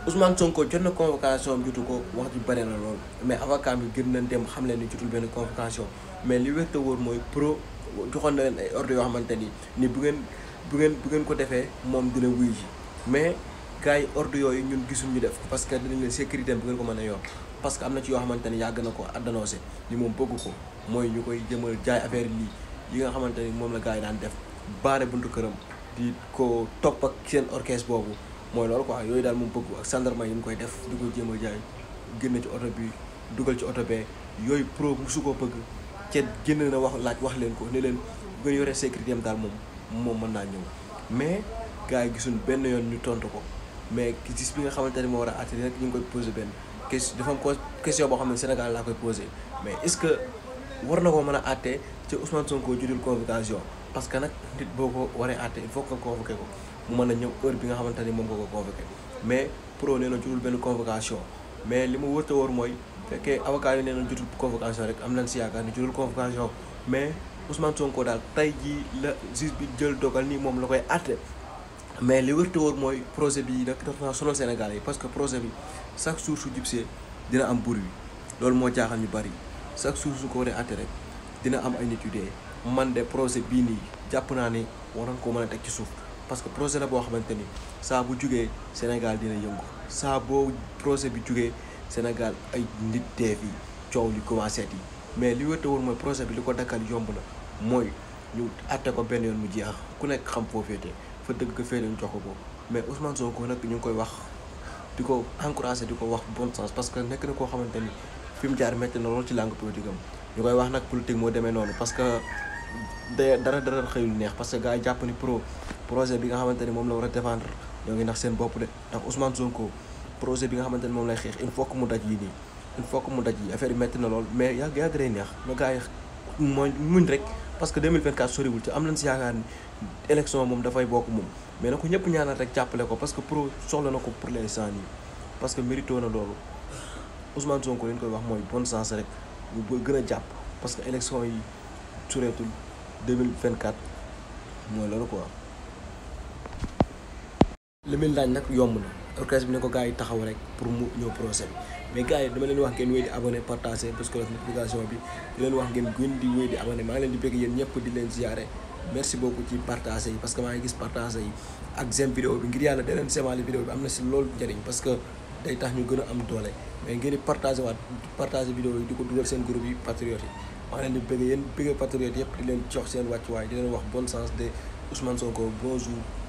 Ousmane Sonko jot na convocation jotu ko wax ji bare na lool mais avocat bi gën nañ dem xam leen ni jotul benn convocation mais li wér te wóor mooy pro joxoon na leen ay ordre yoo xamante ni ni bu ngeen bu ngeen bu ngeen ko defee moom dina wuy ji mais gars yi ordre yooyu ñun gisul ñu def ko parce que dinañ leen sécurité bu ngeen ko mën a yor parce que am na ci yoo xamante ni yàgg na ko addanosé ni moom bëgg ko mooy ñu koy jëmal jaay affaire lii yi nga xamante ni moom la gars yi daan def baare buntu këram di ko topp ak seen orchestre boobu mooy loolu quoi yooyu daal moom bëgg ak gendarme yi mu koy def di ko jéem a jaay génn ci oto bi dugal ci oto bee yooyu pro musu ko bëgg ca génn na wax laaj wax leen ko ne leen bu ngeen yoree sécurité am daal moom moom mën naa ñëw mais gars yi gisuñ benn yoon ñu tontu ko mais gis bi nga xamante ne moo war a àtte nag ñu ngi koy posé benn question dafa am question boo xam ne Sénégal laa koy posé mais est-ce que war na koo mën a àtte ci Ousmane Sonko judul convocation parce que nag nit boo ko waree àtte il faut que nga convoqué ko mu mën a ñëw heure bi nga xamante ni moom nga ko convoqué mais pro nee na judul benn convocation mais li ma wërta wóor mooy fekkee avocat yi nee na judul convocation rek am nañ si yaakaar ni judul convocation mais Ousmane Sonko daal tey jii la juge bi jël dogal nii moom la koy àtte mais li wërta wóor mooy projet bi nag dafa naa sonal Sénégal yi parce que projet bi chaque jour su jubsee dina am bruit loolu moo jaaxal ñu bari chaque jour su ko waree àtte rek dina am ay nit yu dee man de projet bii nii jàpp naa ni waroon koo mën a teg ci suuf parce que projet la boo xamante ni saa bu jugee Sénégal dina yëngu saa boo projet bi jugee Sénégal ay nit dee fi coow li commencé yi mais li wërta woon mooy projet bi li ko dakkal yomb na mooy ñu àtte ko benn yoon mu jeex ku nekk xam foo féete fa dëgg ko féete ñu jox ko mais Ousmane Sonko nag ñu ngi koy wax di ko encouragé di ko wax bon sens parce que nekk na koo xamante ni fi mu jaar métti na lool ci langue politique am ñu koy wax nag politique moo demee noonu parce que de dara dara xëyul neex parce que gars yi jàpp ni pro projet bi nga xamante ni moom la war a défendre ñoo ngi nax seen bopp de ndax Ousmane Sonko projet bi nga xamante ni moom lay xeex il faut que mu daj yi nii il faut que mu daj yi affaire yi métti na lool mais yàgg yàgg day neex na gars yi mooy muñ rek parce que 2024 soriwul te am nañ si yaakaar ni élection moom dafay bokk moom mais na ko ñëpp ñaanal rek jàppale ko parce que pro soxla na ko pour l'instant nii parce que mérito na loolu Ousmane Sonko li ñu koy wax mooy bon sens rek bu gën a jàpp parce que élection yi sureetul 2024 mooy loolu quoi. li muy laaj nag yomb na orchestre bi ne ko gars yi taxaw rek pour mu ñëw procès bi mais gars yi dama leen wax ngeen wéy di abonné partagé parce que notification bi di leen wax ngeen gën di wéy di abonné maa ngi leen di bëgg yéen ñëpp di leen ziare merci beaucoup ci partagé yi parce que maa ngi gis partagé yi ak j'aime vidéo bi ngir yàlla da leen semaale vidéo bi am na si loolu njëriñ parce que day tax ñu gën a am doole mais ngeen di partagé waat partagé vidéo yi di ko dugal seen groupe yi patriotes yi maa ngi leen di bëgg yéen bëgg patriotes yëpp di leen jox seen wàccuwaay di leen wax bonne chance de Ousmane Sonko bonjour